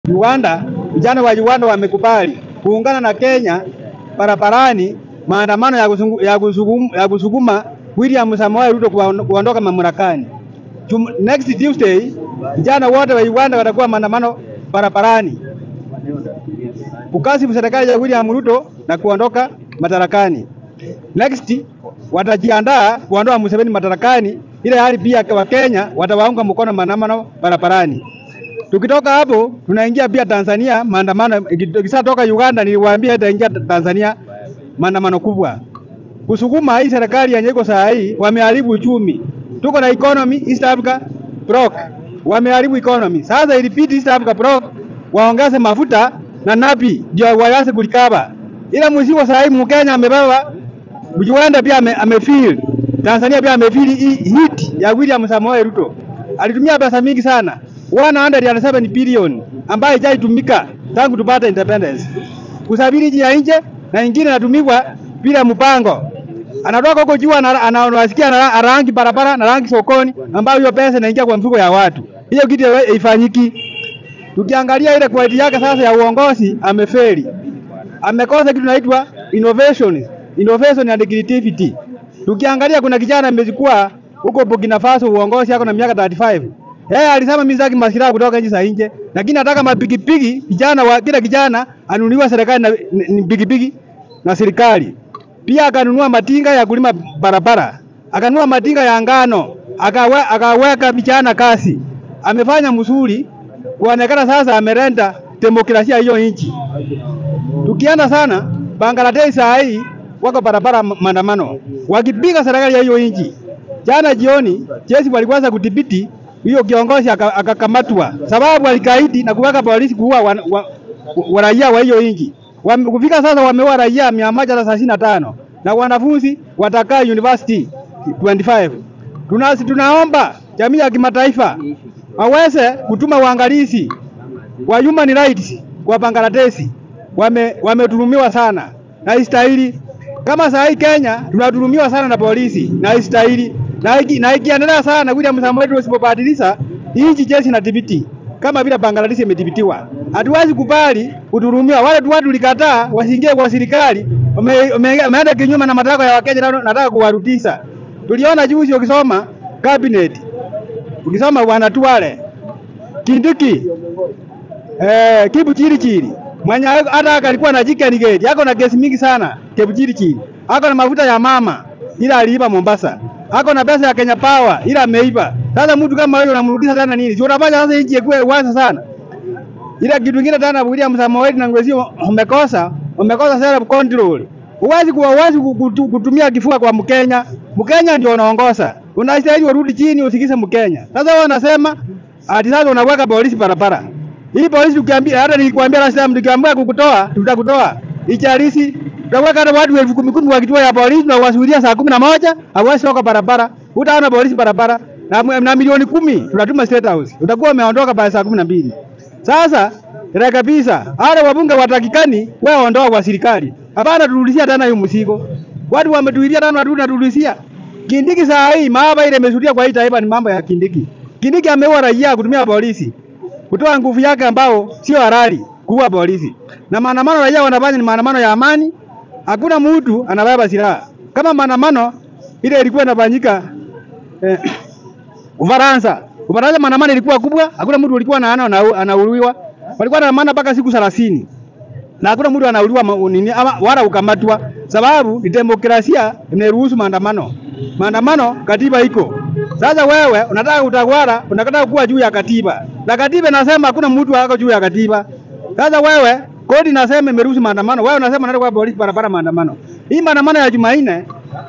Uganda, vijana wa Uganda wamekubali kuungana na Kenya barabarani maandamano ya, kusungu, ya, kusugum, ya kusukuma William Samoei Ruto kuwaon- kuondoka mamlakani. Jum- Next Tuesday vijana wote wa Uganda watakuwa maandamano barabarani kukasifu serikali ya William Ruto na kuondoka madarakani. Next watajiandaa kuondoa Museveni madarakani, ile hali pia wa Kenya watawaunga mkono maandamano barabarani. Tukitoka hapo tunaingia pia Tanzania maandamano. Ikishatoka Uganda, niliwaambia itaingia Tanzania maandamano kubwa kusukuma hii serikali yenye iko saa hii, wameharibu uchumi. Tuko na economy East Africa block, wameharibu economy. Sasa ilibidi East Africa block waongeze mafuta na napi ndio waanze kulikaba, ila mwisho saa hii Mkenya amebeba, Uganda pia ame, amefeel, Tanzania pia amefeel hii hit ya William Samoei Ruto. Alitumia pesa mingi sana 107 billion ambayo haijatumika tangu tupate independence kusafiri nje ya nje na ingine inatumiwa bila mpango. Anatoka huko juu ana- ana- anasikia ana rangi barabara na rangi sokoni, ambayo hiyo pesa inaingia kwa mfuko ya watu. Hiyo kitu haifanyiki. Tukiangalia ile quality yake sasa ya uongozi, amefeli, amekosa kitu inaitwa innovation, innovation and creativity. Tukiangalia kuna kijana amechukua huko Burkina Faso uongozi yako na miaka 35 yeye alisema mimi sitaki masilaha kutoka nchi za nje, lakini nataka mapikipiki vijana wa kila kijana anunuliwa serikali na ni- ni pikipiki na serikali. Pia akanunua matinga ya kulima barabara, akanunua matinga ya ngano, akawe, akaweka vijana kazi. Amefanya mzuri kuonekana sasa amerenda demokrasia hiyo nchi. Tukienda sana Bangladesh saa hii wako barabara ma- maandamano wakipiga serikali ya hiyo nchi. Jana jioni jeshi walikuanza kudhibiti hiyo kiongozi aka- akakamatwa, sababu alikaidi na kuweka polisi kuua wa, wa, wa raia wa hiyo nchi. Wame- Kufika sasa wameua raia mia moja na thelathini na tano na wanafunzi watakaa university 25. Tuna, tunaomba jamii ya kimataifa waweze kutuma uangalizi wa human rights kwa Bangladesh wame wametulumiwa sana na istahili. Kama saa hii Kenya tunatulumiwa sana na polisi na istahili, na iki- na ikiendelea sana William Samoei Ruto usipobadilisha nchi jeshi na dhibiti kama vile Bangladesh imedhibitiwa. Hatuwezi kubali kudhulumiwa. Wale tu watu tulikataa wasiingie kwa serikali, wame- wame- wameenda kinyume na matakwa ya Wakenya, na nataka kuwarudisha. Tuliona juzi ukisoma cabinet, ukisoma wanatuale Kindiki eh, Kibu chiri chiri mwenye hata alikuwa na chicken gate yako na gesi mingi sana. Kibu chiri chiri ako na mafuta ya mama ila aliiba Mombasa, ako na pesa ya Kenya Power ila ameiba. Sasa mtu kama huyo unamrudisha tena nini? Si unafanya sasa nchi ikuwe wazi sana. Ila kitu kingine tena William Samoei na Ngwesi umekosa umekosa self control. Huwezi kuwa huwezi kutu- kutumia kifua kwa Mkenya. Mkenya ndio unaongoza. Unastahili urudi chini usikize Mkenya. Sasa wewe unasema ati sasa unaweka polisi barabara. Hii polisi tukiambia hata nilikwambia last time tukiambia kukutoa tutakutoa. Ichalisi tutaweka hata watu elfu kumi kumi wa kituo ya polisi na wasuhudia saa kumi na moja hawezi toka barabara. Utaona polisi barabara na, na milioni kumi tunatuma State House. Utakuwa umeondoka pale saa kumi na mbili. Sasa ila kabisa wale wabunge watakikani wewe ondoa kwa serikali. Hapana turudishia tena hiyo mzigo. Watu wametuilia tena watu turudishia. Kindiki saa hii maaba ile imeshuhudia kwa hii taifa ni mambo ya Kindiki. Kindiki ameua raia kutumia polisi. Kutoa nguvu yake ambao sio halali kuua polisi. Na maandamano raia wanafanya ni maandamano ya amani. Hakuna mtu anabeba silaha. Kama maandamano ile ilikuwa inafanyika eh, Ufaransa. Ufaransa maandamano ilikuwa kubwa, hakuna mtu alikuwa anaana ana- anauliwa. Walikuwa wanaandamana mpaka siku 30. Na hakuna mtu anauliwa ma- nini ama wala ukamatwa sababu ni demokrasia imeruhusu maandamano. Maandamano katiba iko. Sasa wewe unataka utawala, unataka kuwa juu ya katiba. Na katiba inasema hakuna mtu ako juu ya katiba. Sasa wewe kodi inasema imeruhusu maandamano. Wewe unasema unataka kwa polisi barabara maandamano. Hii maandamano ya Jumanne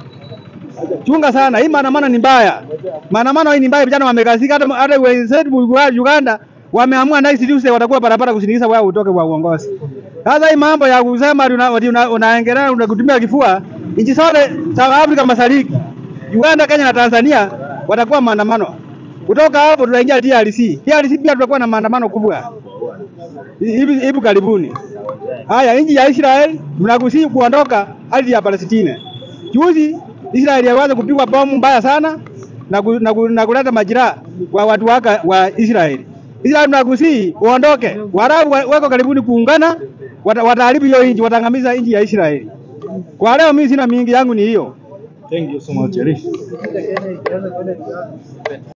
chunga sana, hii maandamano ni mbaya. Maandamano hii ni mbaya, vijana wamekasika. Hata hata wenzetu wa Uganda wameamua next Tuesday watakuwa barabara kusindikiza wao utoke kwa uongozi. Sasa hii mambo ya kusema ati una- ati una- unaengelea unakutumia kifua, nchi zote South Africa Mashariki, Uganda, Kenya na Tanzania watakuwa maandamano. Kutoka hapo tunaingia DRC. DRC pia tutakuwa na maandamano kubwa hivi hivi karibuni. Haya, nchi ya Israel tunakusii kuondoka ardhi ya Palestina. Juzi Israeli yaweza kupigwa bomu mbaya sana na, ku, na, ku, na kuleta majiraha kwa watu waka wa Israeli. Israeli tunakusii uondoke. Waarabu wa- wako karibuni kuungana, wata- wataharibu hiyo nchi, wataangamiza nchi ya Israeli. Kwa leo mimi sina mingi yangu ni hiyo. Thank you so much, Jerry.